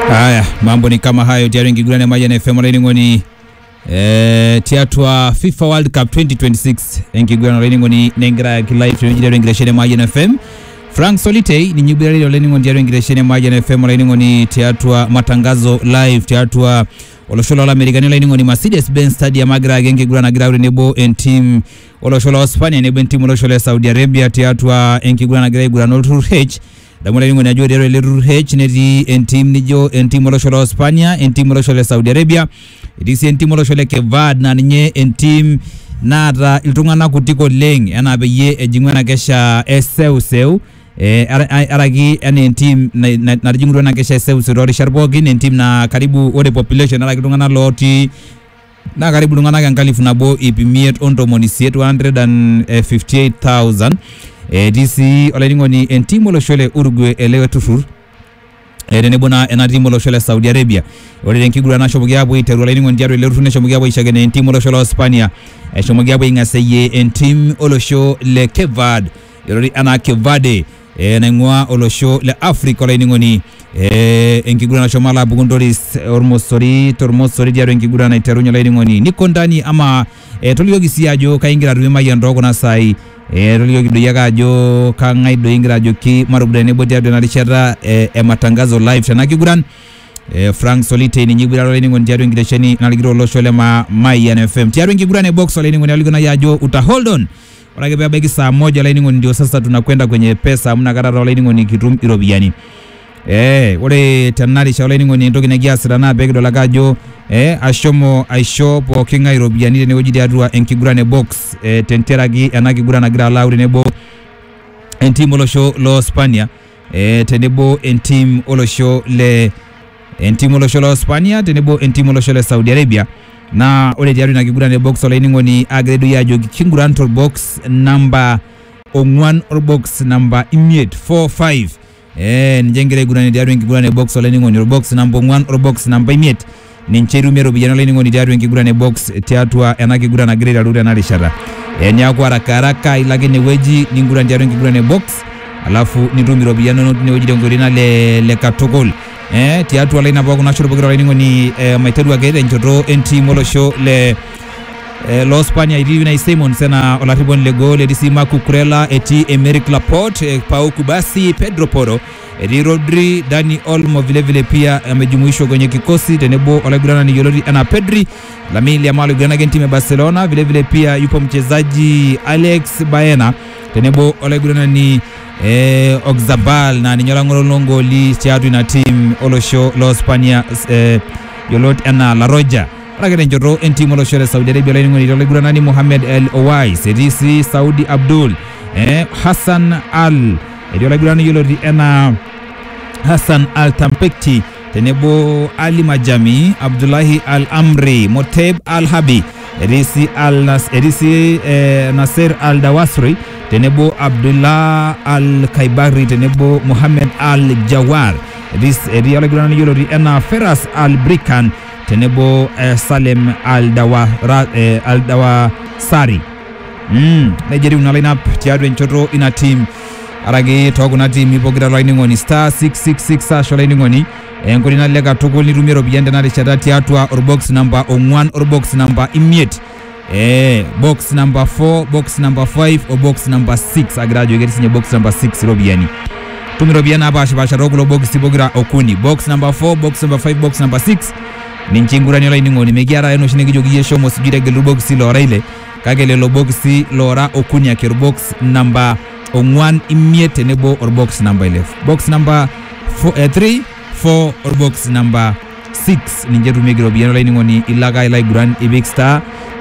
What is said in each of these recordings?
Haya, mambo ni kama hayo tayari ngigulane maja na FM Raining ni eh tiatwa FIFA World Cup 2026 ngigulane Raining ni nengira ya live tunajira ngireshene maja na FM Frank Solitei ni nyibira leo Raining ni tayari ngireshene maja na FM Raining ni tiatwa matangazo live tiatwa oloshola la Amerikani Raining ni Mercedes Benz Stadium agra genge gulana gra nebo en team oloshola wa Spania nebo en team oloshola Saudi Arabia tiatwa ngigulana gra gulana H damu laingo ni ajua dero leru H neti entim nijo entim olosho la Spania entim olosho le Saudi Arabia itisi entim olosho le Kevad na ninye entim naata iltung'anak kutik oleng enaa peyie ejing'u ena kesha eseuseu eh, ara- ai- araki enaa entim na- na- natijing'utua ena kesha eseuseu toorishat pookin entim na karibu ore population araki iltung'anak lotii naa karibu iltung'anak enkalifu nabo ip imiet ontomoni isiet 158,000 etii sii olainining'oni entim olosho le Uruguay ele turrur eh, tenebo naa ena tim olosho le Saudi Arabia ore tenkiguran nashomoki aapuo aiteru olainining'oni tiatua ele turrur neshomoki aapuo aishakeno entim olosho le Hispania eshomoki aapuo aing'aseyie entim olosho le Kevad yioloti enaa Kevade eh, naing'ua olosho le Africa olainining'oni eh, enkiguran nashomo alo apuku ntoris ormosori tormosori tiatua enkiguran naiterunye olainining'oni niko ndani ama eh, tolikioki sii ajo kaingira atum emayian tookuna saai eh, tolikioki doi ake ajo kang'ae doi ingira ajoki marubuda tenebo tiatua ena rishata eh, e matangazo live tena kiguran eh, Frank Solitei ninye igurara olainining'oni tiatua enkitesheni narikito olosho le ma Mayian FM tiatua enkiguran e box olainining'oni alikuna ajo uta hold on ore ake peebaiki saa moja olainining'oni ndio sasa tunakwenda kwenye pesa amu nakata taa olainining'oni kitum iropiyiani Eh, ore tena rishata olainining'oni entoki nekiasita naa peekidol ake ajo eh, ashomo aisho pooking'ae iropiyiani tenewueji tiatua enkiguran e box eh, tenteraki ena kiguran nagira alau tenebo entim olosho lo Spania eh, tenebo entim olosho le entim olosho lo Spania tenebo entim olosho le Saudi Arabia naa ore tiatua ina kiguran e box olainining'oni agira doi ajoki kinguran torbox namba ong'uan orbox namba imiet 45 eh, ninche egira aiguran tiatua enkiguran e box olainining'oni orbox namba ong'uan orbox namba imiet ninche itumie iropiyiani olainining'oni tiatua enkiguran e box tiatua ena kiguran nagira aiteru tena rishata eh, niaku haraka haraka ilo ake inewueji ninguran tiatua enkiguran e box alafu nitum iropiyiani inonok tinewueji tenkoitoi nalelek katukul eh, tiatua laina pookin nashoro pokira olainining'oni eh, maiteru ake tenchoto entim olosho le eh, lo Spania etii Unai Simons ena olarriponi le goal etii sii Marc Cucurella etii Emerick Laporte eh, Pau Kubasi Pedro Porro etii Rodri Dani Olmo vilevile pia amejumuishwa kwenye kikosi tenebo olaiguranani yioloti enaa Pedri Lamine Yamal oiguranaki entimu ya Barcelona vilevile pia yupo mchezaji Alex Baena tenebo olaiguranani eh, Oxabal na ninye olang'oro loongooli tiatua ina tim olosho lo Spania eh, yioloti enaa La Roja ore ake tenchoto entim olosho le Saudi Arabia olainining'oni tolaiguranani Mohamed El Owais etii sii Saudi Abdul eh, Hassan Al etii olaiguranani yioloti enaa Hassan Al Tampekti tenebo Ali Majami Abdullahi Al Amri Moteb Al Habi etii sii Al Nas etii sii eh, Nasser Al Dawasri tenebo Abdullah Al Kaibari tenebo Mohamed Al Jawar etii etii olaiguranani yioloti enaa Feras Al Brikan tenebo eh, Salem Al Dawa eh, Al Dawasari mm, nejia etiu ina lineup tiatua enchoto ina team araki tookuna tiimi pokira olainining'oni star 666 ash olainining'oni enkoitoi nalelek katukul nitumie iropiyiani tena rishata tiatua orbox namba ong'uan orbox namba imiet eh, box namba 4 box namba 5 o box namba 6 agira ajo ketii sinye box namba 6 iropiyiani tum iropiyiani napaashipaasha tookulo bokisi pokira okuni box namba 4 box namba 5 box namba 6 ninche ingurani olainining'oni mekiata enoshi nikijoki yie shomo sijui tegelu irbokisi loora ile kake lelo bokisi loora okuni ake orbox namba ong'uan imiet tenebo orbox namba 11 box namba 3 4 orbox namba 6 ninche etumieki iropiyiani olainining'oni ilo ake ilo aiguran ipik star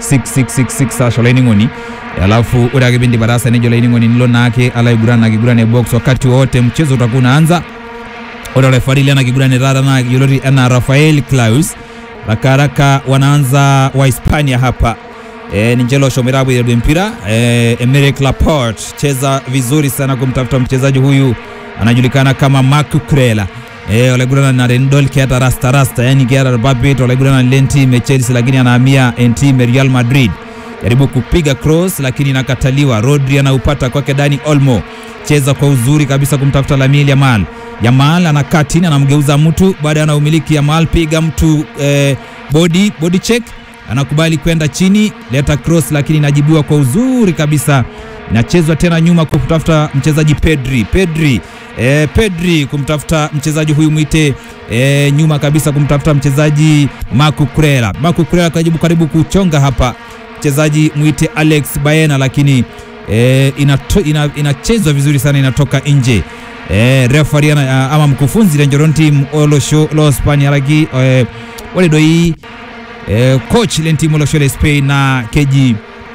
6666 ash olainining'oni alafu ore ake piindip ataasa nejo olainining'oni nilo naake alo aiguran na kiguran e box wakati wote mchezo utakuwa unaanza ore refari lena kiguran e taata naa yioloti enaa Rafael Claus rakaraka wanaanza wa Hispania hapa e, ninche loshomoita apuo aiteru empira e, Emerick Laporte cheza vizuri sana kumtafuta mchezaji huyu anajulikana kama Marc Cucurella e, olaiguranani na tenidol keeta rasta rasta yani keeta irpapit olaiguranani le ntim e Chelsea lakini anahamia entim e Real Madrid jaribu kupiga cross lakini inakataliwa Rodri anaupata kwake Dani Olmo cheza kwa uzuri kabisa kumtafuta Lamine Yamal Yamal anakaa chini anamgeuza mtu baada ya umiliki Yamal piga mtu eh, body body check anakubali kwenda chini leta cross lakini inajibiwa kwa uzuri kabisa inachezwa tena nyuma kumtafuta mchezaji Pedri Pedri eh, Pedri kumtafuta mchezaji huyu mwite eh, nyuma kabisa kumtafuta mchezaji Marco Kurela Marco Kurela kajibu karibu kuchonga hapa mchezaji mwite Alex Baena lakini eh, inato, ina, inachezwa vizuri sana inatoka nje eh, referee ana- ama mkufunzi Renjeron team olosho lo Spania lagi eh, wale doi eh, coach len team olosho le Spain na keji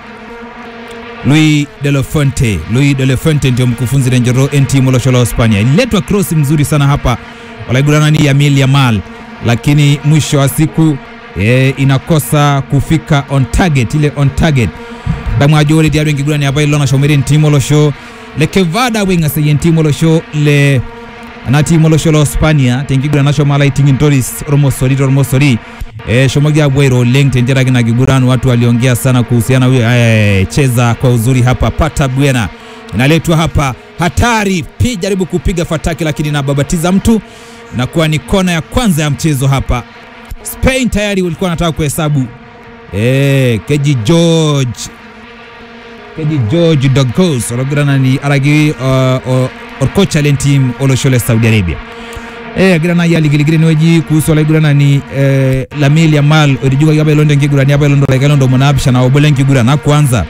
Luis de la Fuente Luis de la Fuente ndio mkufunzi Renjero en team olosho lo Spania ililetwa cross mzuri sana hapa walaigurana ni Yamil Yamal lakini mwisho wa siku eh, inakosa kufika on target ile on target damwajore diaru engigurani apa ilona shomeri ntimo losho le kevada wenga se ntimo losho le na timo losho lo Spania tengigura nasho mala itingin toris ormosori ormosori e shomogia bwero leng tenjera kina giguran watu waliongea sana kuhusiana huyo eh, cheza kwa uzuri hapa pata bwena inaletwa hapa hatari pi jaribu kupiga fataki lakini inababatiza mtu inakuwa ni kona ya kwanza ya mchezo hapa Spain tayari walikuwa wanataka kuhesabu eh, keji George keji George Dogos ologirana ni aragi uh, uh, orkocha len team oloshole Saudi Arabia eh agirana ya ligiligire niweji kuhusu olagirana ni eh, Lamine Yamal orijuga yaba ilonde ngigurani yaba ilondo like ilondo monabisha na obole ngigurana kwanza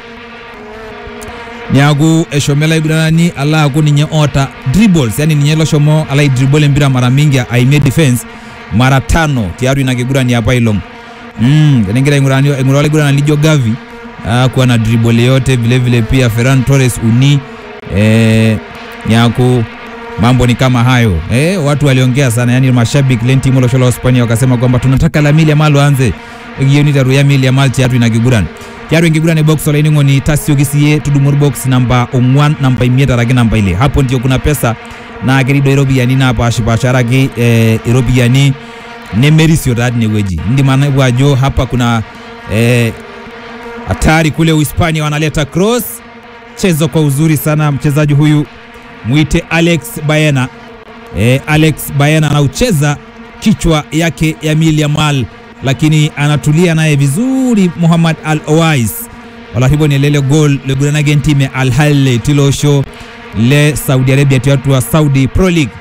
niagu eshomela igurana ni ala aku ninye ota dribbles yani ninye loshomo ala dribble mpira mara mingi aimie defense mara tano tiaru inakigurani hapa ilong mm nengira ingurani ingurani igurana lijo gavi ah, kuwa na dribble yote vile vile pia Ferran Torres uni eh, nyaku mambo ni kama hayo eh, watu waliongea sana yani mashabiki lenti moloshola Hispania wakasema kwamba tunataka Lamine Yamal anze gioni daru ya Lamine Yamal tiatu inakiguran tiatu ingiguran box ola iningo ni tasio kisiye tudumur box namba ongwan namba imieta ragi namba ile hapo ndio kuna pesa na kerido iropiyiani naapashipasharaki eh, iropiyiani nemerisio taa tinewueji indim anapu ajo hapa kuna eh, hatari kule Uhispania wanaleta cross chezo kwa uzuri sana mchezaji huyu mwite Alex Baena e, Alex Baena anaucheza kichwa yake Yamil Yamal lakini anatulia naye vizuri Muhammad Al Owais wala hivyo ni lele gol leguranage ntime Al Hilal tilosho le Saudi Arabia tiatu wa Saudi Pro League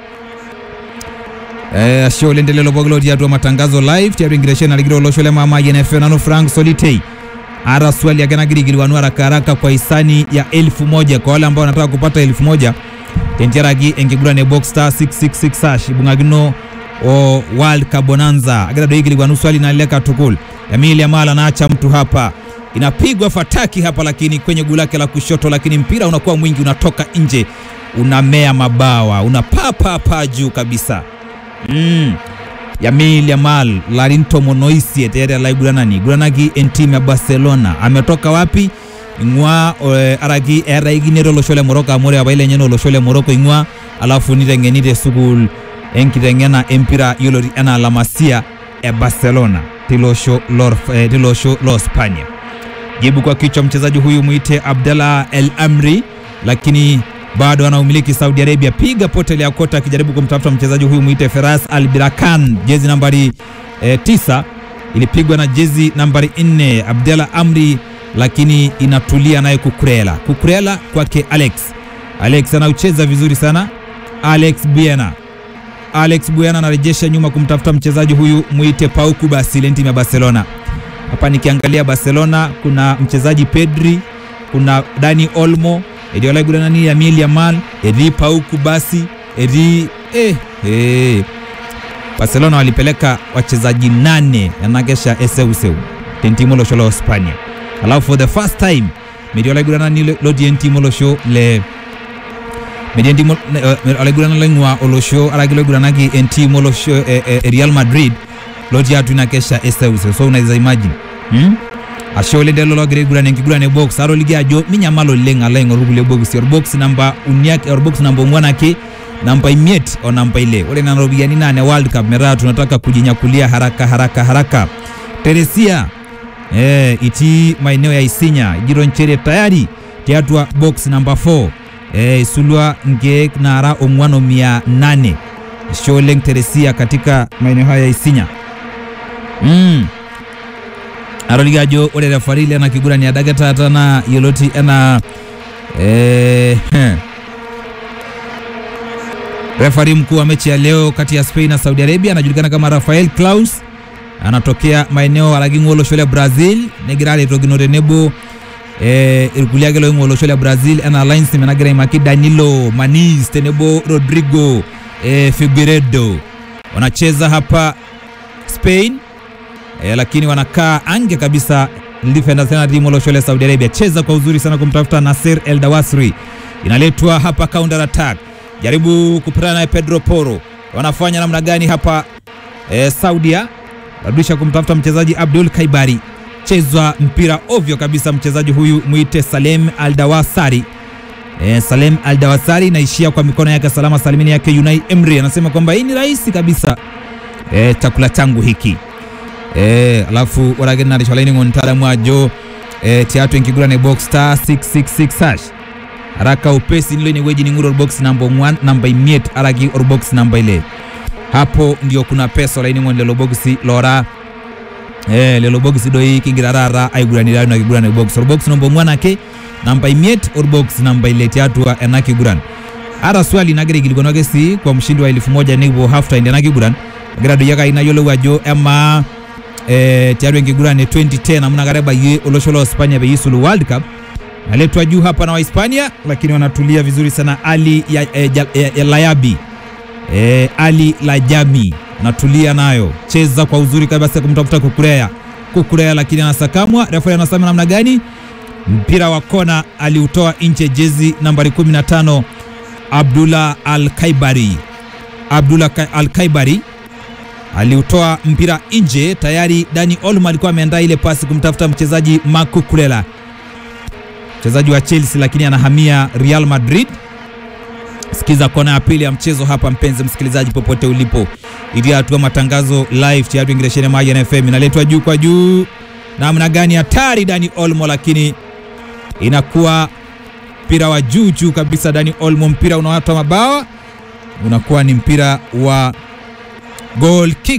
Eh, show lendelelo boglo tiatu wa matangazo live tiatu ingiresheni aligiro losho le mama YNF nano Frank Solitei ara swali aganagirigirwanu haraka haraka kwa hisani ya elfu moja kwa wale ambao wanataka kupata elfu moja tentiaragi engigurane box star 666 hash ibungagino o world kabonanza agadadoigirigwanu swali naleka tukul Yamil Yamal anaacha mtu hapa inapigwa fataki hapa lakini kwenye guu lake la kushoto lakini mpira unakuwa mwingi unatoka nje unamea mabawa unapapapa juu kabisa mm. Yamil Yamal Larinto Monoisie tayari alaiguranani guranagi entim ya Barcelona ametoka wapi ing'ua eh, araki eraiginero olosho le Morocco amore abaile nyeno olosho le Morocco ing'ua alafu niteng'enite sukul enkiteng'ena empira yioloti enaa La Masia e Barcelona tilosho lor, eh, tilosho lo Spania jibu kwa kichwa mchezaji huyu mwite Abdallah El Amri lakini bado anaumiliki Saudi Arabia. Piga potel ya kota akijaribu kumtafuta mchezaji huyu mwite Feras Al Birakan, jezi nambari eh, tisa ilipigwa na jezi nambari nne Abdallah Amri, lakini inatulia naye Kukurela. Kukurela kwake Alex. Alex anaucheza vizuri sana. Alex Buena Alex Buena anarejesha nyuma kumtafuta mchezaji huyu mwite Pauku Basile, timu ya Barcelona. Hapa nikiangalia Barcelona kuna mchezaji Pedri, kuna Dani Olmo, Ediola Gudanani, Yamil Yamal, Edi Pauku basi Edi eh, eh. Barcelona walipeleka wachezaji nane yanagesha eseuseu tentimo losho la Hispania. Alafu for the first time Mediola Gudanani lodi entimo losho le mediantimo alaigurana leng'ua olosho aragilogurana기 entimo olosho eh, eh, Real Madrid loti atu inakesha eseuseu so unaweza imagine hmm? ashe oleng lelo logira aiguran enkiguran e box aro ligi ajo minyamal oleng alo aing'oru kulie boxi orbox namba uniak orbox namba ong'uan ake namba imiet o namba ile ore nena ropiyiani naa ne world cup metaa tunataka kujinyakulia haraka haraka haraka teresia eh, itii maeneo ya isinya ijito nchere tayari tiatua box namba 4 e, isulwa nkeek nara ong'wan o mia nane isho oleng Teresia katika maeneo haya ya Isinya mm. atoliki ajo ore refari lena kigurani adake taata naa yioloti enaa eh, refari mkuu wa mechi ya leo kati ya Spain na Saudi Arabia anajulikana kama Rafael Claus anatokea maeneo alaking'ua olosho le Brazil negira aretokino tenebo eh, irkulie ake loing'ua olosho le Brazil enaa linesman nagira aimaki Danilo Manis tenebo Rodrigo eh, Figueiredo wanacheza hapa Spain eh, lakini wanakaa ange kabisa defenders tena timu olosho le Saudi Arabia. Cheza kwa uzuri sana kumtafuta Nasser El Dawasri, inaletwa hapa counter attack, jaribu kupatana naye Pedro Porro. Wanafanya namna gani hapa eh, Saudia rudisha kumtafuta mchezaji Abdul Kaibari, chezwa mpira ovyo kabisa. Mchezaji huyu mwite Salem Al Dawasari eh, Salem Al Dawasari inaishia kwa mikono yake salama salimini yake Unai Emery, anasema kwamba hii ni rahisi kabisa eh, chakula changu hiki eh, alafu oragena risholaini mtaalamu ajo eh, tiatu enkigurane box star 666 hash haraka upesi nilo ineweji ning'uro box number 1 namba imiet araki orbox namba ile hapo ndio kuna pesa olainingon lelo boxi lora eh, lelo boxi doi kigira rara aiguranirayo na kigurane box orbox number 1 ake namba imiet orbox namba ile tiatua ena kiguran ara swali nagira ikilikuanwake si kwa mshindi wa elfu moja nivo halftime ena kiguran agira doyaka inayiolou ajo ema eh, tiatua enkiguran e 2010 amuna kata ebayie olosho la Hispania peyie isulu World Cup naletwa juu hapa na Wahispania, lakini wanatulia vizuri sana. Ali ya, eh, ja, eh, ya Layabi eh, Ali Lajami anatulia nayo, cheza kwa uzuri kabisa kumtafuta Kukurea Kukurea, lakini anasakamwa. Refa anasema namna gani? Mpira wa kona aliutoa nje, jezi nambari 15 Abdullah Al-Kaibari Abdullah Ka- Al-Kaibari aliutoa mpira nje. Tayari Dani Olmo alikuwa ameandaa ile pasi kumtafuta mchezaji Marco Kurela, mchezaji wa Chelsea, lakini anahamia Real Madrid. Sikiza kona ya pili ya mchezo hapa, mpenzi msikilizaji, popote ulipo, ili hatua matangazo live tayari ingireshene maji na FM inaletwa juu kwa juu, namna gani hatari Dani Olmo, lakini inakuwa mpira wa juu juu kabisa. Dani Olmo, mpira unaotoa mabawa unakuwa ni mpira wa goal kick.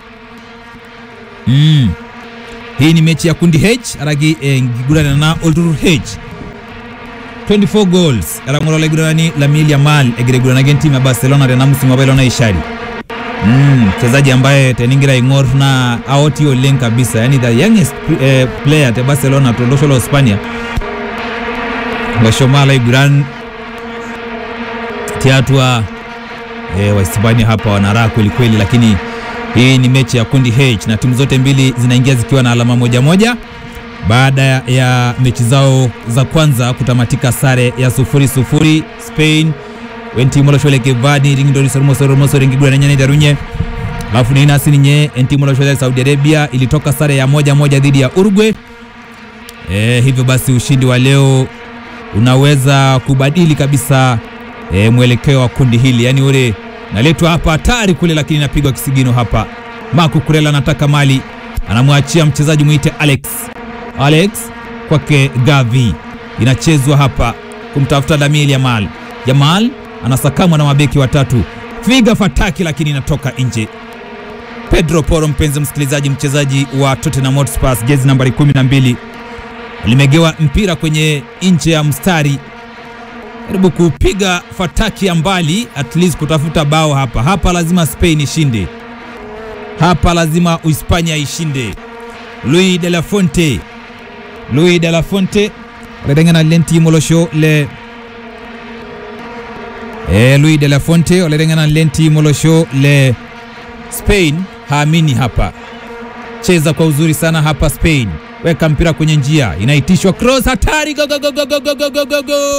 Mm. Hii ni mechi ya kundi H aragi eh, ngigurana na Olduru H 24 goals arang'olo laigurani Lamine Yamal egiregurana timu ya Barcelona tena msimu wa Barcelona ishari Mm, mchezaji ambaye teningira ing'or na aoti oleng kabisa yani the youngest eh, player te Barcelona tolosho la Hispania loshomo laiguran tiatua e, Wahispania hapa wanaraha kweli kweli, lakini hii ni mechi ya kundi H na timu zote mbili zinaingia zikiwa na alama moja moja baada ya mechi zao za kwanza kutamatika sare ya sufuri sufuri. Spain wentimoloshole kevani ringindorisormosoromosorengigurana darunye alafu ninasi ninye entimoloshole Saudi Arabia ilitoka sare ya moja moja dhidi ya Uruguay. E, hivyo basi ushindi wa leo unaweza kubadili kabisa e, mwelekeo wa kundi hili, yaani ule naletwa hapa hatari kule, lakini napigwa kisigino hapa. Marco Kurela anataka mali, anamwachia mchezaji mwite Alex Alex kwake Gavi, inachezwa hapa kumtafuta Lamine Yamal. Yamal anasakamwa na mabeki watatu, figa fataki, lakini inatoka nje. Pedro Porro, mpenzi msikilizaji, mchezaji wa Tottenham Hotspur, jezi nambari 12 limegewa mpira kwenye nje ya mstari jaribu kupiga fataki ya mbali at least kutafuta bao hapa. Hapa lazima Spain ishinde, hapa lazima Uhispania ishinde. Luis de la Fonte, Luis de la Fonte oleteng'ena lenti molosho le e, Luis de la Fonte oleteng'ena lenti molosho le Spain haamini hapa. Cheza kwa uzuri sana hapa Spain, weka mpira kwenye njia, inaitishwa cross, hatari, go, go, go, go, go, go, go, go, go, goal!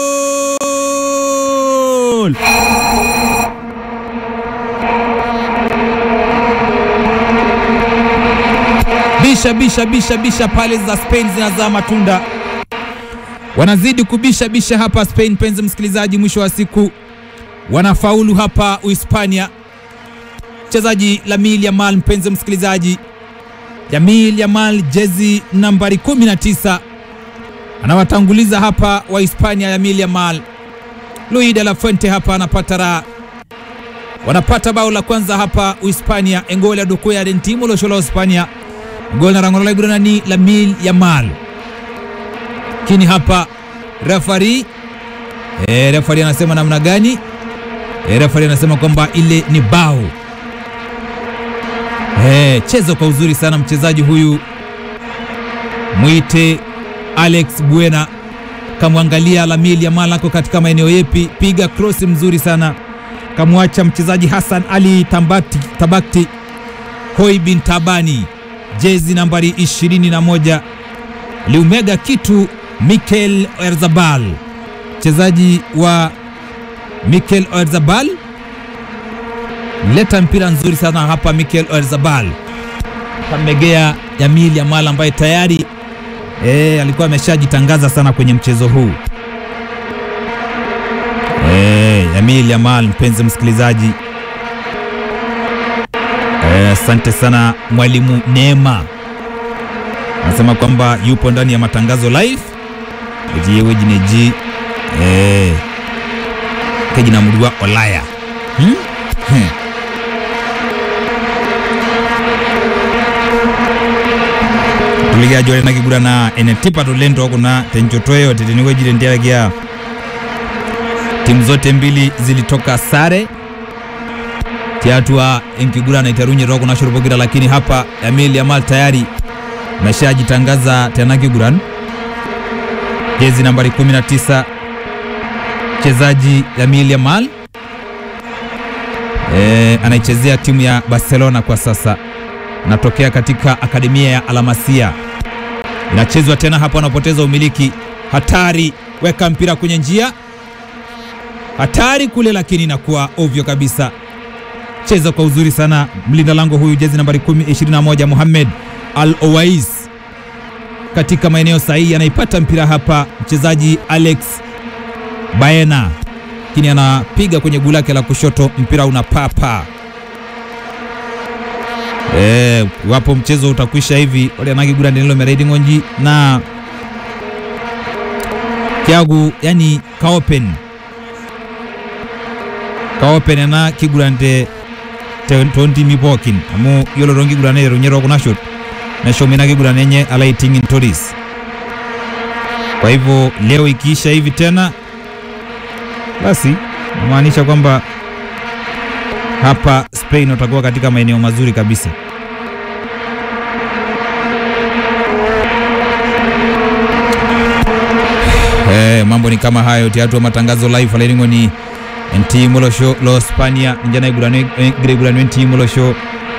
Bisha bisha bisha bisha pale za Spain zinazaa matunda, wanazidi kubisha bisha hapa Spain. Mpenzi msikilizaji, mwisho wa siku wanafaulu hapa Uhispania. Mchezaji Lamine Yamal, mpenzi msikilizaji, Lamine Yamal jezi nambari 19 anawatanguliza hapa wa Hispania. Lamine Yamal Luis de la Fuente hapa anapata raha, wanapata bao la kwanza hapa Uhispania. engoli adukuya den timu loshola Uhispania gol na rangola igurana ni Lamine Yamal kini hapa refari e, refari anasema namna gani? E, refari anasema kwamba ile ni bao. E, chezo kwa uzuri sana mchezaji huyu mwite Alex Buena, kamwangalia Lamine Yamal ako katika maeneo yepi, piga cross mzuri sana, kamwacha mchezaji Hassan Ali Tambakti, Tabakti Hoi bin Tabani jezi nambari 21 liumega kitu Mikel Oyarzabal, mchezaji wa Mikel Oyarzabal leta mpira nzuri sana hapa. Mikel Oyarzabal kamegea Lamine Yamal ambaye tayari e, alikuwa ameshajitangaza sana kwenye mchezo huu e, Lamine Yamal, mpenzi msikilizaji asante e, sana mwalimu Neema anasema kwamba yupo ndani ya matangazo live ejiyewe jineji eh kejina mudwa olaya hmm? Hmm. tuligia jole nakigurana ene tipa tulento kuna tenchotoyo teteniwe jile ndiagia timu zote mbili zilitoka sare tiatua enkigurana iterunye roko na shurubokira lakini hapa Lamine Yamal tayari ameshajitangaza tena kiguran jezi nambari 19 mchezaji Lamine Yamal e, anaichezea timu ya Barcelona kwa sasa, anatokea katika akademia ya Alamasia. Inachezwa tena hapa, anapoteza umiliki, hatari, weka mpira kwenye njia, hatari kule, lakini inakuwa ovyo kabisa. Cheza kwa uzuri sana mlinda lango huyu, jezi nambari 21 Mohamed Al Owais katika maeneo sahihi, anaipata mpira hapa mchezaji Alex Baena, lakini anapiga kwenye guu lake la kushoto, mpira unapapa. Eh, wapo mchezo utakwisha hivi wale anagigura ndenelo mereidi ngonji na kyagu yani kaopen kaopen na kigurante tonti mipokin amu yolo rongi gurane ronyero kuna shot na shomina kigurane yenye alaiting in toris. Kwa hivyo leo ikiisha hivi tena basi namaanisha kwamba hapa Spain watakuwa katika maeneo mazuri kabisa. Eh, mambo ni kama hayo tiatu matangazo live alaingo ni enti molosho lo Spania njana igurane igurane enti molosho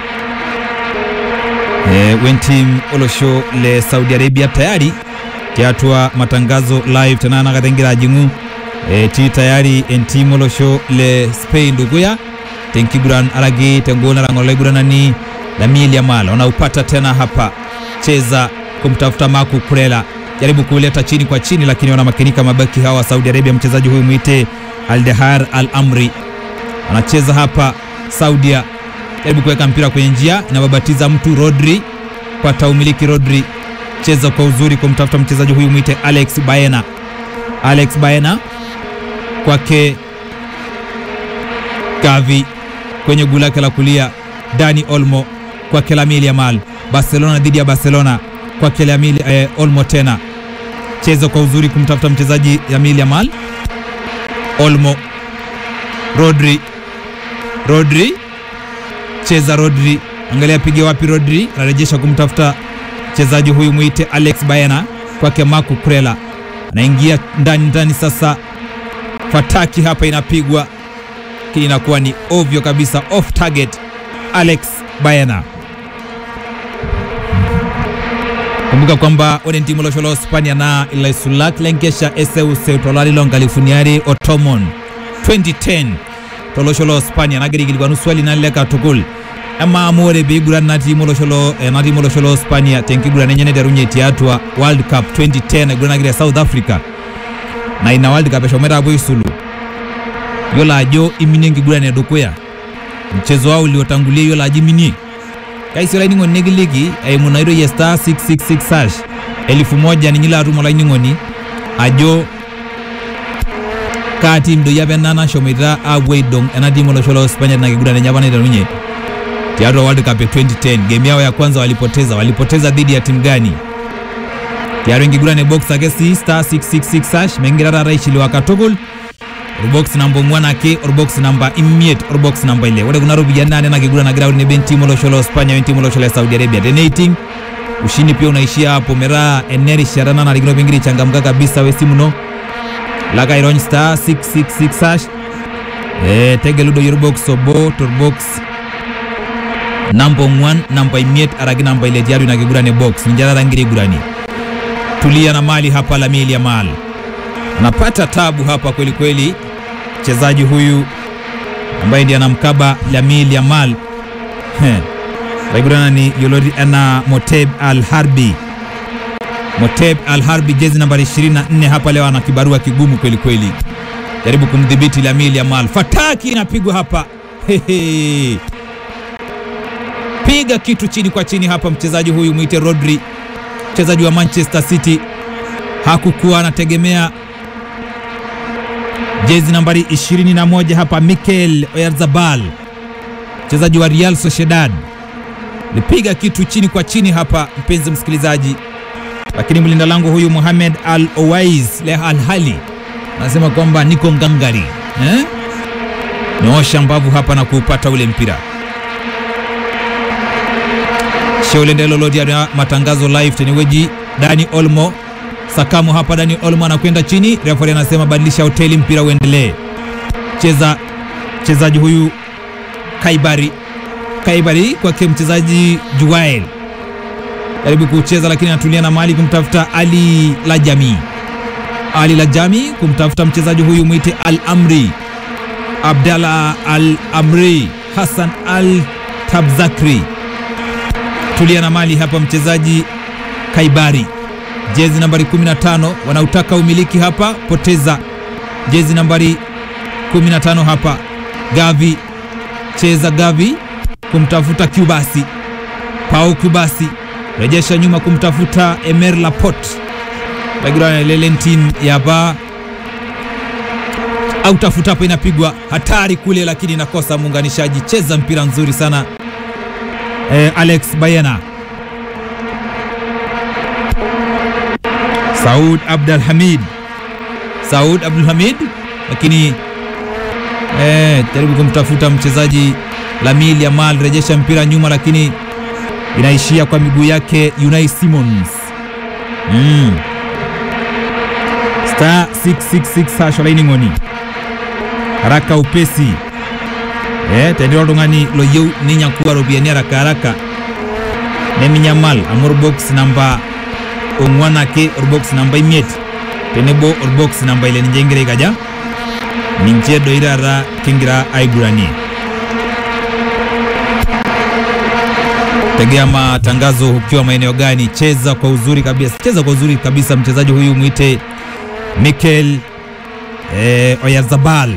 eh, wentim olosho le Saudi Arabia tayari tiatua matangazo live tena nakatengira jingu e, ti tayari enti molosho le Spain duguya tenkiguran aragi tengona rangola guranani Lamine Yamal wanaupata tena hapa, cheza kumtafuta Marco Kurela, jaribu kuleta chini kwa chini, lakini wanamakinika mabaki hawa Saudi Arabia. Mchezaji huyu mwite Aldehar Al Amri anacheza hapa Saudia, jaribu kuweka mpira kwenye njia, inababatiza mtu Rodri, pata umiliki Rodri, cheza kwa uzuri kumtafuta mchezaji huyu mwite Alex Baena, Alex Baena kwake Gavi kwenye guu lake la kulia, Dani Olmo kwake Lamine Yamal. Barcelona dhidi ya Barcelona kwake Lamine eh, Olmo tena cheza kwa uzuri kumtafuta mchezaji Lamine Yamal. Olmo, Rodri, Rodri cheza Rodri, angalia pige wapi Rodri, anarejesha kumtafuta mchezaji huyu mwite Alex Baena kwake Marco Kurela, anaingia ndani ndani sasa fataki hapa inapigwa, lakini inakuwa ni ovyo kabisa, off target. Alex Baena, kumbuka kwamba one timu losholo Spania na ilaisulak lenkesha eseu seutolali longalifuniari otomon 2010 tolosholo Spania nagirigilgwa nuswali naleka tukul ama amore beiguran na timu losholo eh, na timu losholo Spania tenkiguran enyene derunye tiatwa World Cup 2010 iguranagira South Africa na ina World Cup eshomera abo isulu yola ajo iminie nkiguran edukuya mchezo wao uliotangulia yola ajo iminie kaisi olainining'oni nikiliki eimu naitoi ya star 666 hash elfu moja ninyila atum olainining'oni ajo kaa tim doi apa ena nashomoita apuo aidong ena tim olosho la Uhispania tina kiguran enye apa naiterunye tiatua World Cup ya 2010 game yao ya kwanza walipoteza walipoteza dhidi ya timu gani tiatua enkiguran e box ake sii star 666 hash mekingira taata aishiliwa katukul orbox namba ong'uan ake orbox namba imiet orbox namba ile ore kuna ropiyiani naa nena kiguran nagira tenebo entiim olosho la Uhispania wentiim olosho la Saudi Arabia teneiting ushindi pia unaishia hapo metaa enerishata nanarikino pingira aichangamka kabisa wesimu ino laka airony star 666 hash eh, tegelu doi orbox obo torbox namba ong'uan namba imiet araki namba ile tiatua ina kiguran e box ninche taata ngira aiguranie tulia na mali hapa Lamine Yamal anapata tabu hapa kweli kweli mchezaji huyu ambaye ndiye anamkaba Lamine Yamal laigurana ni yoloti ana Moteb Al Harbi Moteb Al Harbi jezi nambari 24 hapa leo ana kibarua kigumu kweli kweli jaribu kumdhibiti Lamine Yamal fataki inapigwa hapa Hehe. piga kitu chini kwa chini hapa mchezaji huyu mwite Rodri mchezaji wa Manchester City hakukuwa anategemea jezi nambari 21 hapa Mikel Oyarzabal mchezaji wa Real Sociedad lipiga kitu chini kwa chini hapa, mpenzi msikilizaji, lakini mlinda lango huyu Mohamed Al Owais Le Al Hali anasema kwamba niko ngangari eh? Nyoosha mbavu hapa na kuupata ule mpira sheulendelo matangazo live teneweji Dani Olmo Sakamu hapa, Dani Olmo anakwenda chini, refari anasema badilisha hoteli, mpira uendelee. Cheza mchezaji huyu Kaibari, Kaibari kwake mchezaji Juwael jaribu kucheza, lakini anatulia na mali kumtafuta Ali Lajami, Ali Lajami kumtafuta mchezaji huyu mwite Al Amri, Abdallah Al Amri, Hassan Al Tabzakri, tulia na mali hapa, mchezaji Kaibari jezi nambari 15 wanautaka umiliki hapa, poteza jezi nambari 15 hapa. Gavi cheza, Gavi kumtafuta Kubasi, Pau Kubasi rejesha nyuma kumtafuta Emer Laporte, Lagirana Lelentin yapa au tafuta hapo, inapigwa hatari kule, lakini inakosa muunganishaji. Cheza mpira nzuri sana eh, Alex Bayena Saud Abdul Hamid, Saud Abdul Hamid, lakini eh, jaribu kumtafuta mchezaji Lamine Yamal, rejesha mpira nyuma, lakini inaishia kwa miguu yake Unai Simons. Mm. Star 666 hash olaining'oni haraka upesi eh, tendira oltung'ani loyieu ninyakuwa ropiyiani haraka haraka neminyamal amu orbox namba ong'uan ake orbox namba imiet tenebo orbox namba ile ninche ingira aikaja ninche doi taata kingira aiguranie tegea matangazo ukiwa maeneo gani cheza kwa uzuri kabisa cheza kwa uzuri kabisa mchezaji huyu mwite Mikel eh, Oyarzabal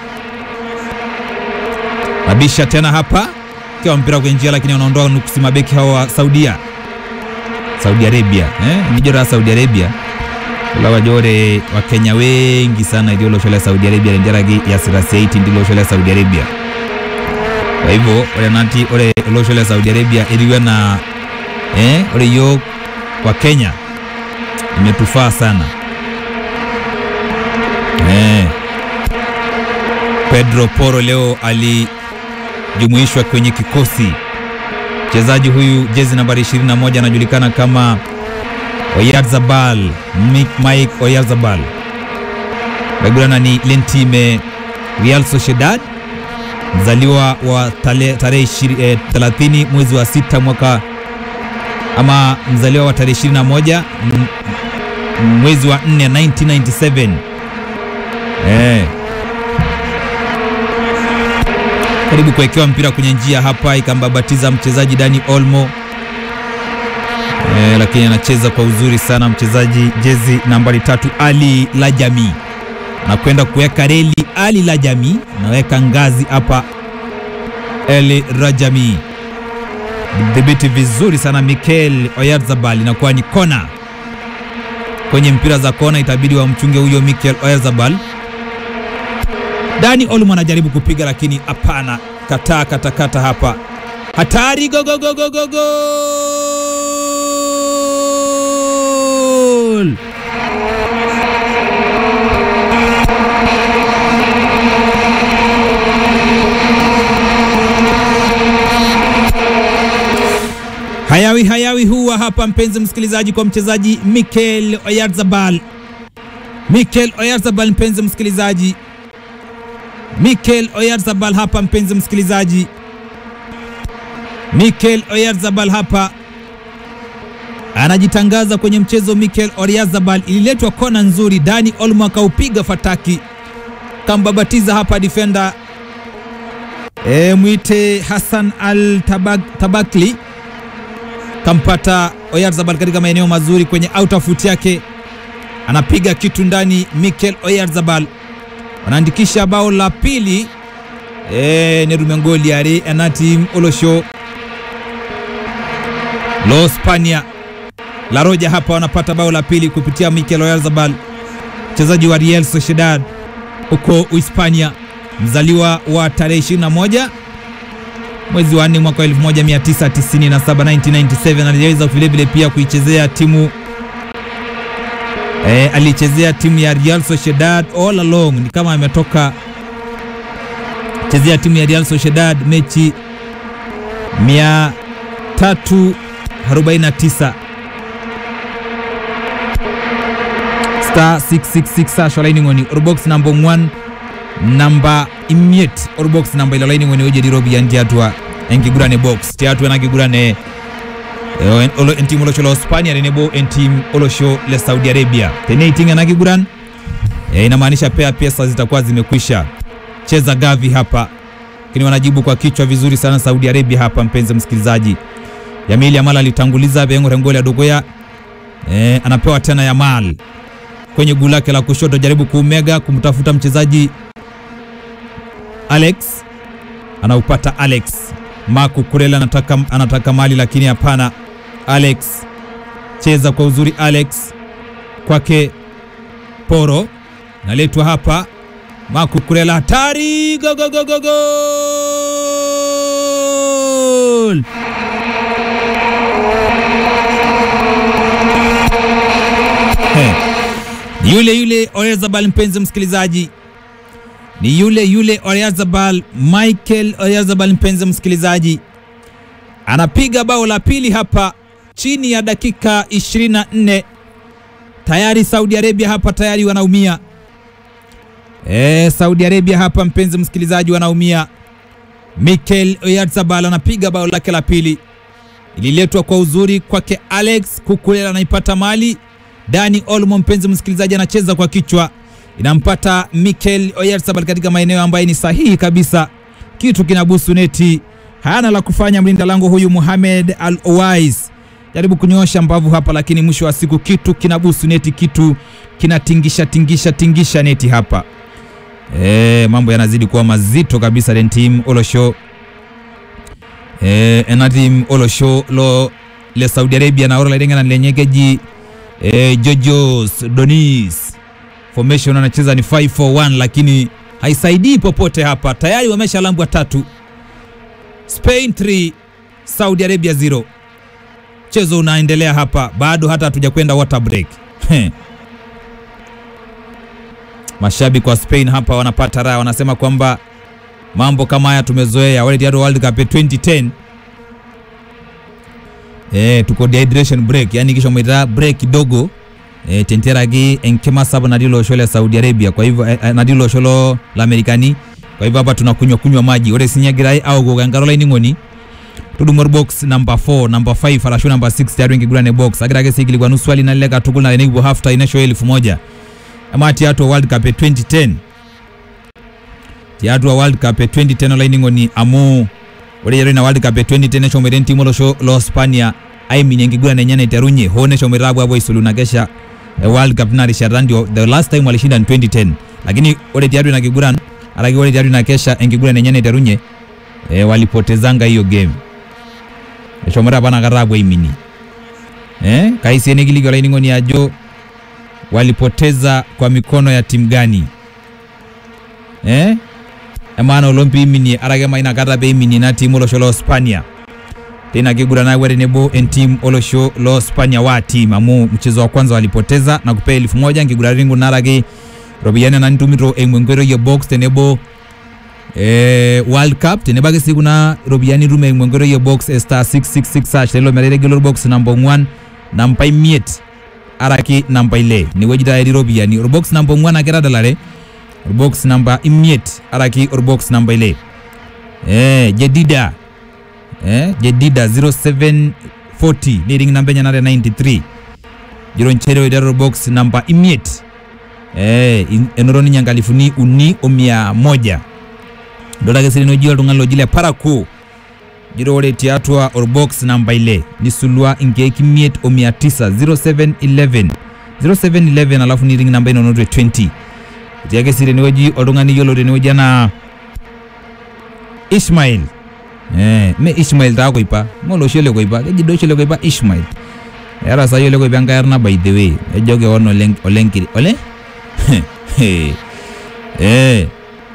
nabisha tena hapa kiwa mpira kwenye njia lakini wanaondoa nuksi mabeki hao wa Saudia Saudi Arabia eh, nijora Saudi Arabia ulawajore wakenya wengi sana ndio loshola Saudi Arabia lenjaragi ya sirasiaiti ndilo loshola Saudi Arabia kwa hivyo ore nati ore loshola Saudi Arabia iliwe na eh, ore yo kwa Kenya imetufaa sana eh. Pedro Porro leo alijumuishwa kwenye kikosi mchezaji huyu jezi nambari 21 anajulikana kama Oyarzabal Mike Oyarzabal bagurana ni Lentime Real Sociedad mzaliwa wa tarehe 30 mwezi wa sita mwaka ama mzaliwa wa tarehe 21 mwezi wa 4 1997 eh karibu kuwekewa mpira kwenye njia hapa, ikambabatiza mchezaji Dani Olmo e, lakini anacheza kwa uzuri sana mchezaji jezi nambari tatu Ali Lajami anakwenda kuweka reli. Ali Lajami anaweka ngazi hapa, Ali Rajami dhibiti vizuri sana Mikel Oyarzabal, inakuwa ni kona kwenye mpira za kona, itabidi wamchunge huyo Mikel Oyarzabal Dani Olmo anajaribu kupiga lakini hapana, kataa katakata hapa, hatari! go go go go go goal! Hayawi hayawi huwa hapa, mpenzi msikilizaji, kwa mchezaji Mikel Oyarzabal. Mikel Oyarzabal, mpenzi msikilizaji, Mikel Oyarzabal hapa, mpenzi msikilizaji, Mikel Oyarzabal hapa anajitangaza kwenye mchezo. Mikel Oyarzabal, ililetwa kona nzuri, Dani Olmo akaupiga fataki, kambabatiza hapa defender e, mwite Hassan Al Tabak, Tabakli kampata Oyarzabal katika maeneo mazuri kwenye outer foot yake, anapiga kitu ndani. Mikel Oyarzabal wanaandikisha bao la pili e, ne rumengoli ari enatim olosho lo Spania la Roja hapa wanapata bao la pili kupitia Mikel Oyarzabal, mchezaji wa Real Sociedad huko Uhispania, mzaliwa wa tarehe 21 mwezi wa 4 mwaka 1997 1997. Aliweza vilevile pia kuichezea timu e, alichezea timu ya Real Sociedad all along, ni kama ametoka chezea timu ya Real Sociedad mechi 349 star 666 asho laini ngoni orbox number 1 namba imiet orbox namba ilo laini ngoni oje dirobi yan tiatua enkigurane box tiatua nakigurane eh, olo entim olosho lo Spania tenebo entim olosho le Saudi Arabia tene itinga nakiguran eh, inamaanisha pea pesa zitakuwa zimekwisha cheza gavi hapa lakini wanajibu kwa kichwa vizuri sana Saudi Arabia hapa mpenzi msikilizaji Yamil Yamal alitanguliza Bengo Rengoli Adogoya eh, anapewa tena Yamal kwenye guu lake la kushoto, jaribu kuumega kumtafuta mchezaji Alex, anaupata Alex. Marco Kurela anataka, anataka mali lakini hapana. Alex cheza kwa uzuri, Alex kwake Poro naletwa hapa, Marco Kurela hatari, go go go go goal! He. Ni yule yule Oyarzabal, mpenzi msikilizaji, ni yule yule Oyarzabal, Michael Oyarzabal, mpenzi msikilizaji, anapiga bao la pili hapa chini ya dakika 24. Tayari Saudi Arabia hapa tayari wanaumia. E, Saudi Arabia hapa mpenzi msikilizaji wanaumia. Mikel Oyarzabal anapiga bao lake la pili, ililetwa kwa uzuri kwake Alex Kukulela, anaipata mali Dani Olmo, mpenzi msikilizaji, anacheza kwa kichwa, inampata Mikel Oyarzabal katika maeneo ambayo ni sahihi kabisa, kitu kinabusu neti, hana la kufanya mlinda lango huyu Mohamed Al Owais, jaribu kunyoosha mbavu hapa, lakini mwisho wa siku kitu kinabusu neti, kitu kinatingisha tingisha tingisha neti hapa. E, mambo yanazidi kuwa mazito kabisa dentim olosho e, enatim olosho lo le Saudi Arabia na ora lenga na lenyegeji e, Jojos Donis formation anacheza ni 541 lakini haisaidii popote hapa, tayari wameshalambwa tatu. Spain 3 Saudi Arabia 0. Mchezo unaendelea hapa, bado hata hatuja kwenda water break. Mashabiki wa Spain hapa wanapata raha, wanasema kwamba mambo kama haya tumezoea, wale tayari World Cup 2010 eh, tuko dehydration break, yani kisha mwita break kidogo eh, tenteragi enkema saba nadilo shole Saudi Arabia, kwa hivyo eh, nadilo sholo la Amerikani, kwa hivyo hapa tunakunywa kunywa maji ore sinyagirai au gogangaro line ngoni tudumor box number 4 number 5 alashu number 6 tayari ngigurane box agirage sigili kwa nuswali na leka tukul na nengibu half time inasho elfu moja ama tiatu World Cup 2010 tiatu World Cup 2010 line ngoni amu ore yero na World Cup 2010 shomo den timo lo sho lo Spania ai minyengigura nenyana iterunye hone shomo rabu abo isulu na kesha e World Cup na risha ndio the last time walishinda ni 2010 lakini ore tiatu na kiguran aragi ore tiatu na kesha engigura nenyana iterunye e, walipotezanga hiyo game eshomora bana karabu imini eh kaisiene kiligi wala iningoni ajo walipoteza kwa mikono ya timu gani eh emaana olong piiminie arake ma inakata peiminie ina tiim olosho lo Spania teina kiguran nayaua tenebo entim olosho lo Spania wa team amu mchezo wa kwanza walipoteza na kupea elfu moja nkiguratin kuna arake ropiyiani ena nitumito eimu enkoitoi e box tenebo eh, World Cup tenebo ake sii kuna ropiyiani itum eimu enkoitoi e box e star 666 hash lelo metategelo box namba ong'uan namba imiet araki namba ile inewueji taa etii ropiyiani orbox namba ong'uan ake tadalare orbox namba imiet araki orbox namba ile eh, jedida eh, jedida 0740 niring namba enye nare 93 jiro nchere oiteru orbox namba imiet eh, in- enoto ninye nkalifuni uni o mia moja idol ake sii oji oltung'ani loji le paraku jiro ore tiatua orbox namba ile nisulua inkeek imiet o mia tisa 0711 0711 alafu niring namba inonot e 20 etii ake sii tenewueji oltung'ani yiolo tenewueji anaa Ishmael eh, me Ishmael taa koipa me olosho le koipa keji doi oshi le koipa Ishmael eeta saa yiolo koipa enkai arna by the way ejo kewon oleng oleng kiri ole eh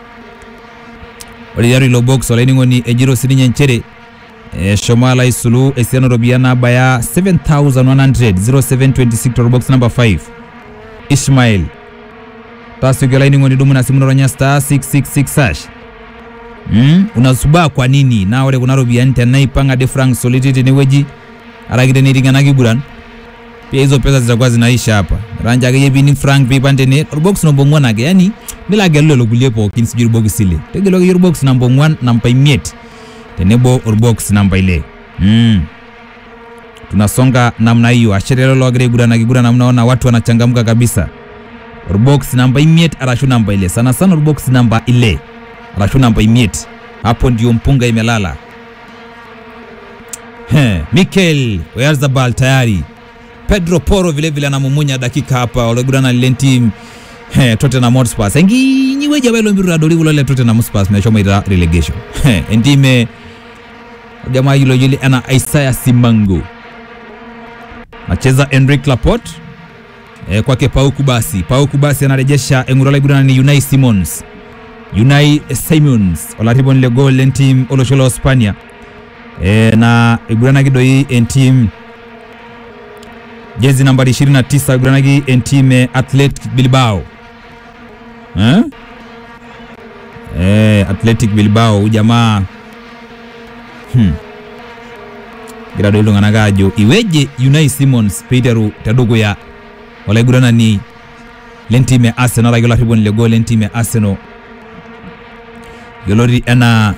ore tiatua ilo box olainining'oni ejito sininye nchere eshomo alo aisulu esiana ooropiyiani naabaya 7100 0726 torbox number 5 Ishmael tasioki olainining'oni dumu ina simu noronya star 666 hash mm? unasubaa kwa nini naa ore kuna ropiyiani tenaipang ade frank soliti tenewueji araki teneiting ena kiguran pia hizo pesa zitakuwa zinaisha hapa ranja akeyie pining frank piipang tene orbox namba ong'uan ake yani milo agelu lelo kulie pookin sijui irbokisi ile tegelu akeyie orbox namba ong'uan namba imiet tenebo orbox namba ile mm. tunasonga namna hiyo ashe lelo logira aiguran akiguran amu naona watu wanachangamka kabisa orbox namba imiet arashu namba ile sana sana orbox namba ile arashu namba imiet hapo ndio mpunga imelala He, Mikel Oyarzabal tayari Pedro Porro vile vile anamumunya dakika hapa olegurana lile team he Tottenham Hotspur enginyiweja bailo mbiru adoli kulo le Tottenham Hotspur meshomo ita relegation he endime jamaa yilo yile ana Isaiah Simango nacheza Enrique Laporte e, kwake Pauku basi Pauku basi anarejesha engurala igurana ni Unai Simons Unai Simons olarriponi le goal lentim olosho lo Spania e, na iguranaki doi entim jezi nambari 29 iguranaki entim e Athletic Bilbao eh? E, Athletic Bilbao ujamaa hmm. gira doi iltung'anak ajo iweje Unai Simons peiteru tedukuya olaiguranani lentim e Arsenal araki olarriponi le goal lentim e Arsenal yioloti enaa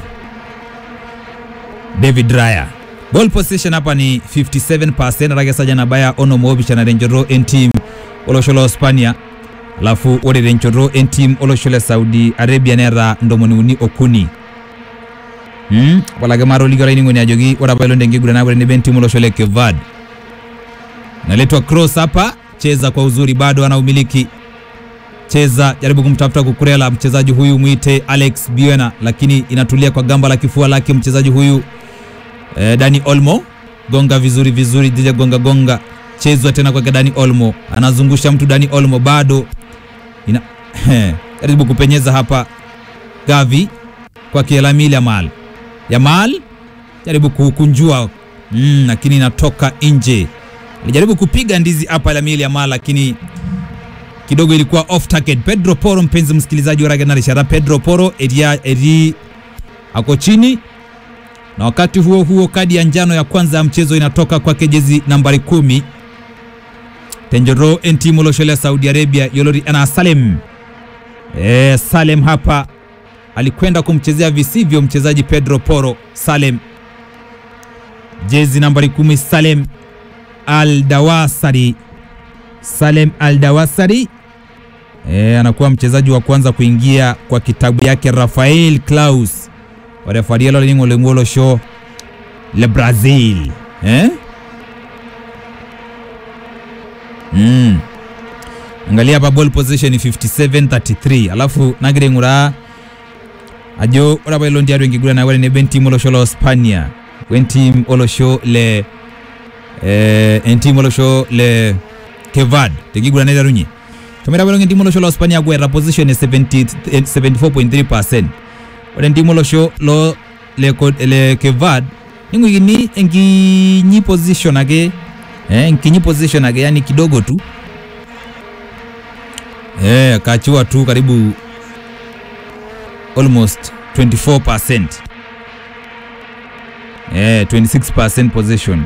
David Raya. Ball possession hapa ni 57% arake saja nabaya onom oopishana tenchoto entim olosho lo Spania alafu ore tenchoto entim olosho le Saudi Arabia neeta ntomoni uni okuni hmm? walake maatoliki olainining'oni ajoki ore apa ilo tenkiguran nabo tenebo entim olosho le Kevad naletwa cross hapa cheza kwa uzuri bado ana umiliki cheza jaribu kumtafuta kukurela mchezaji huyu mwite Alex Biona, lakini inatulia kwa gamba la kifua lake mchezaji huyu eh, Dani Olmo gonga vizuri vizuri, dija gonga gonga, chezwa tena kwake Dani Olmo, anazungusha mtu Dani Olmo bado ina jaribu kupenyeza hapa Gavi kwake Lamine Yamal, Yamal jaribu kukunjua mm, lakini inatoka nje. Alijaribu kupiga ndizi hapa Lamine Yamal lakini kidogo ilikuwa off target. Pedro Porro, mpenzi msikilizaji wa Raga Rishara, Pedro Porro eria eri ako chini, na wakati huo huo kadi ya njano ya kwanza ya mchezo inatoka kwake jezi nambari kumi Tenjoro entimu loshole Saudi Arabia yolori ana Salem e, Salem hapa alikwenda kumchezea visivyo mchezaji Pedro Porro. Salem jezi nambari kumi Salem Al Dawasari Salem Al Dawasari e, anakuwa mchezaji wa kwanza kuingia kwa kitabu yake Rafael Klaus warefarielo ling'oleng'olo sho le Brazil eh? mm. angalia hapa ball position 57 33 alafu nagira aing'uraa ajo ore apa ilo ntiatua enkiguran naa ore nebo entim olosho lo Spania wentim olosho le eh, entim olosho le Kevad tenkiguran naiterunye tomera belonge ntimo olosho lo Hispania agweta position e 70 eh, 74.3% ore ntimo olosho lo le, Co- le Kevad ning'uikini enkinyi position ake eh, enkinyi position ake yani kidogo tu eh, akachiwa tu karibu almost 24% eh, 26% position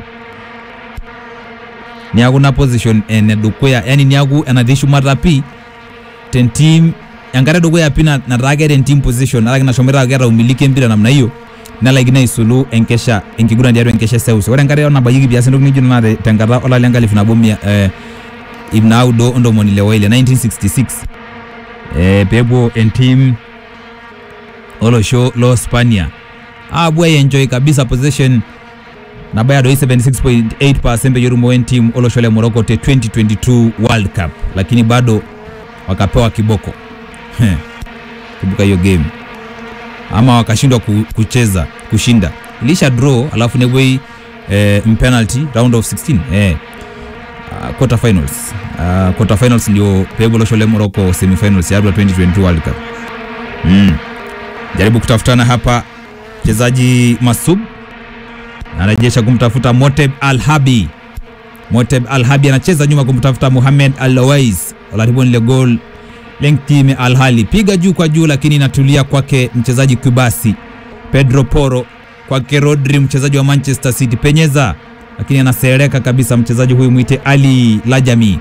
niaku na position ene dukuya yani niaku enatii shumata pi tentim enkare dukuya pi na- nataa keeta entim position alaki nashomoita keeta umiliki empira namna hiyo nelaikino aisulu enkesha enkiguran tiatua enkesha eseuseu ore enkare nabayieki piasi entoki nijo nena te- tenkata olari lenkalifu nabo mia eh, ip naudo ontomoni ile waile 1966 eh, peepuo entim olosho lo Spania apuo aienjoy kabisa possession nabaya doi 76.8% peyie etumo entim olosho le Morocco te 2022 World Cup, lakini bado wakapewa kiboko Heh, kumbuka hiyo game ama wakashindwa ku, kucheza kushinda, ilisha draw alafu nepuoi eh, mpenalty round of 16 eh, uh, quarter finals uh, quarter finals ndio peepuo olosho le Morocco semifinals ya 2022 World Cup mm. Jaribu kutafutana hapa mchezaji Masub anarejesha kumtafuta Moteb Al-Habi. Moteb Al-Habi anacheza nyuma kumtafuta Mohamed Al-Lawais. Olaribon ile goal lenkime Al-Hali. Piga juu kwa juu lakini inatulia kwake mchezaji Kubasi. Pedro Poro kwake Rodri mchezaji wa Manchester City. Penyeza lakini anasereka kabisa mchezaji huyu mwite Ali Lajami.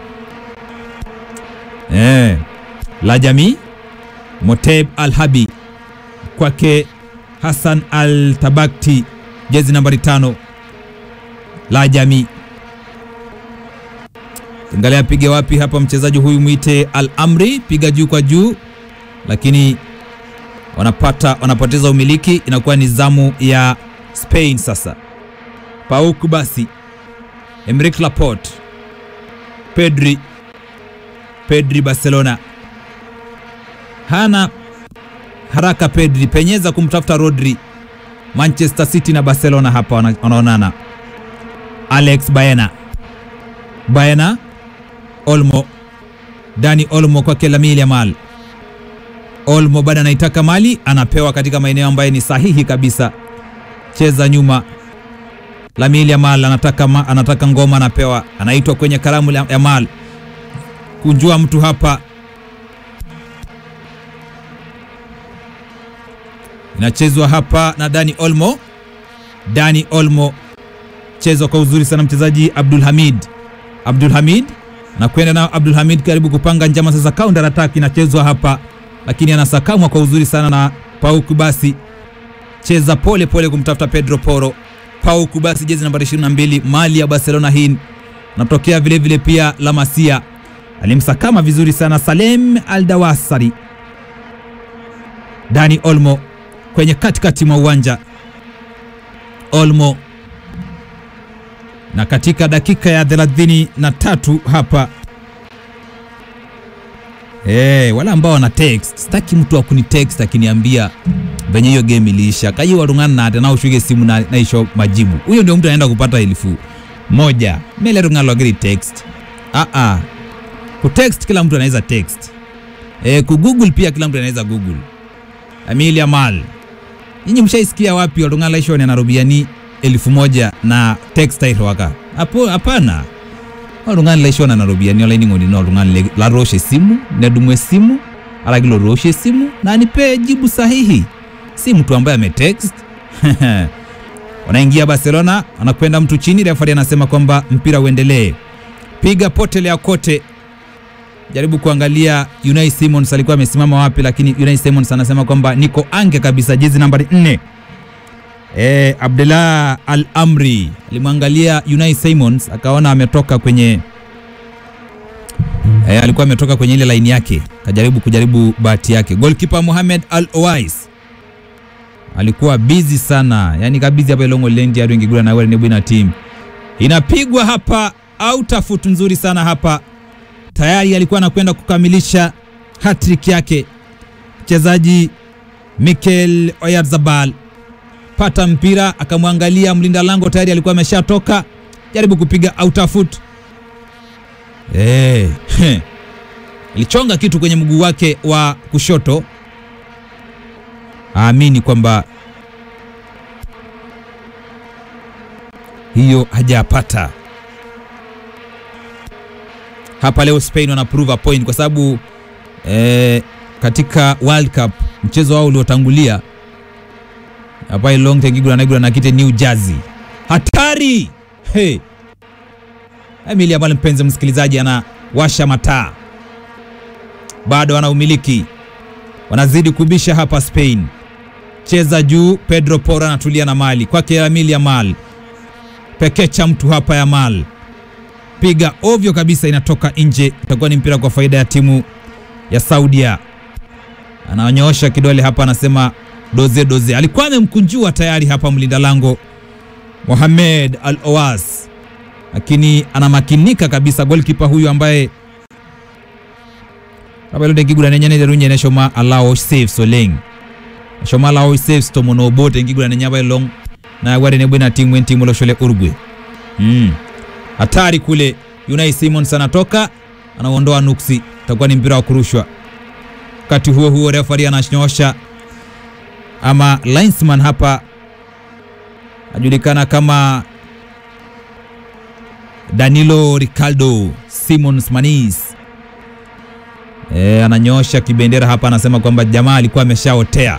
Eh, Lajami Moteb Al-Habi kwake Hassan Al-Tabakti jezi nambari tano la jamii. Angalia apige wapi hapa mchezaji huyu mwite Al Amri, piga juu kwa juu, lakini wanapata wanapoteza umiliki, inakuwa ni zamu ya Spain sasa. Pauk basi, Emerick Laporte, Pedri, Pedri Barcelona hana haraka. Pedri penyeza kumtafuta Rodri Manchester City na Barcelona hapa wana- wanaonana. Alex Baena, Baena, Olmo, Dani Olmo kwake Lamine Yamal. Olmo bado anaitaka mali, anapewa katika maeneo ambayo ni sahihi kabisa. Cheza nyuma. Lamine Yamal anataka, ma, anataka ngoma, anapewa, anaitwa kwenye kalamu ya Yamal. Kunjua mtu hapa inachezwa hapa na Dani Olmo. Dani Olmo chezwa kwa uzuri sana mchezaji Abdul Hamid. Abdul Hamid nakwenda na Abdul Hamid karibu kupanga njama sasa, counter attack inachezwa hapa, lakini anasakamwa kwa uzuri sana na Pau Kubasi. Cheza pole pole kumtafuta Pedro Poro. Pau Kubasi jezi nambari 22 mali ya Barcelona hii natokea vile vile pia La Masia alimsakama vizuri sana Salem Aldawasari. Dani Olmo kwenye katikati mwa uwanja Olmo, na katika dakika ya thelathini na tatu hapa hey, wala ambao wana text, sitaki mtu akuni text akiniambia venye hiyo game iliisha kayi warungana na ate naushuke simu na naisho majibu. Huyo ndio mtu anaenda kupata elfu moja mele rungana logiri text ah ah, kutext kila mtu anaweza text eh, kugoogle pia kila mtu anaweza google. Lamine Yamal Nyinyi mshaisikia wapi Olunga Laishon anarubiani elfu moja na textile waka? Hapo hapana. Olunga Laishon anarubiani ola ini ngoni no Olunga la roshe simu, nedumwe simu, ala kilo roshe simu na anipe jibu sahihi. Si mtu ambaye ametext. Wanaingia Barcelona, anakwenda mtu chini, refa anasema kwamba mpira uendelee. Piga potele ya kote. Jaribu kuangalia Unai Simons alikuwa amesimama wapi, lakini Unai Simons anasema kwamba niko ange kabisa, jezi nambari nne. E, Abdullah Al Amri alimwangalia Unai Simons akaona ametoka kwenye e, alikuwa ametoka kwenye ile laini yake, kajaribu kujaribu bahati yake. Goalkeeper Mohamed Al Owais alikuwa busy sana, yani kabizi hapa Ilongo Lendi hadi ingigura na wewe ni team inapigwa hapa, outafut nzuri sana hapa tayari alikuwa anakwenda kukamilisha hattrick yake mchezaji Mikel Oyarzabal. Pata mpira akamwangalia mlinda lango, tayari alikuwa ameshatoka, jaribu kupiga out of foot. Eh, alichonga kitu kwenye mguu wake wa kushoto, aamini kwamba hiyo hajapata hapa leo. Spain wana prove a point kwa sababu eh, katika World Cup mchezo wao uliotangulia hapa Ilong Tengigura naigura na kite New Jersey, hatari hey. Emili ambale mpenzi msikilizaji anawasha mataa, bado ana umiliki, wanazidi kubisha hapa Spain. Cheza juu, Pedro Porro anatulia na mali kwake Lamine Yamal, pekecha mtu hapa Yamal, piga ovyo kabisa, inatoka nje. Itakuwa ni mpira kwa faida ya timu ya Saudia. Ananyoosha kidole hapa, anasema doze doze. Alikuwa amemkunjua tayari hapa mlinda lango Mohamed Al Owas, lakini anamakinika kabisa goalkeeper huyu ambaye abelodengiguranenyane neshoma alao save soleng shoma alao save stomono bote ngigurane nyaba long na ware ne bwena timu timu loshole Uruguay mm hatari kule. Unai Simons anatoka anaondoa nuksi, itakuwa ni mpira wa kurushwa. Wakati huo huo refari ananyosha ama linesman hapa ajulikana kama Danilo Ricardo Simons Manis e, ananyosha kibendera hapa, anasema kwamba jamaa alikuwa ameshaotea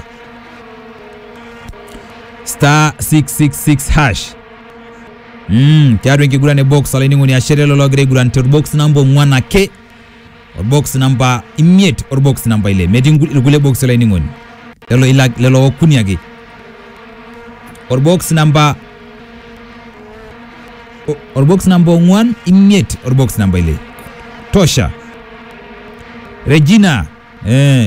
star 666 hash Mm, kyaro ingigurane box alaining'oni ashere lologire igurante box namba omwana ke or box namba imiet or box namba ile meti irgule box alaining'oni lelo ila lelo okuniage or box namba or box namba ong'wan imiet or box namba ile tosha Regina eh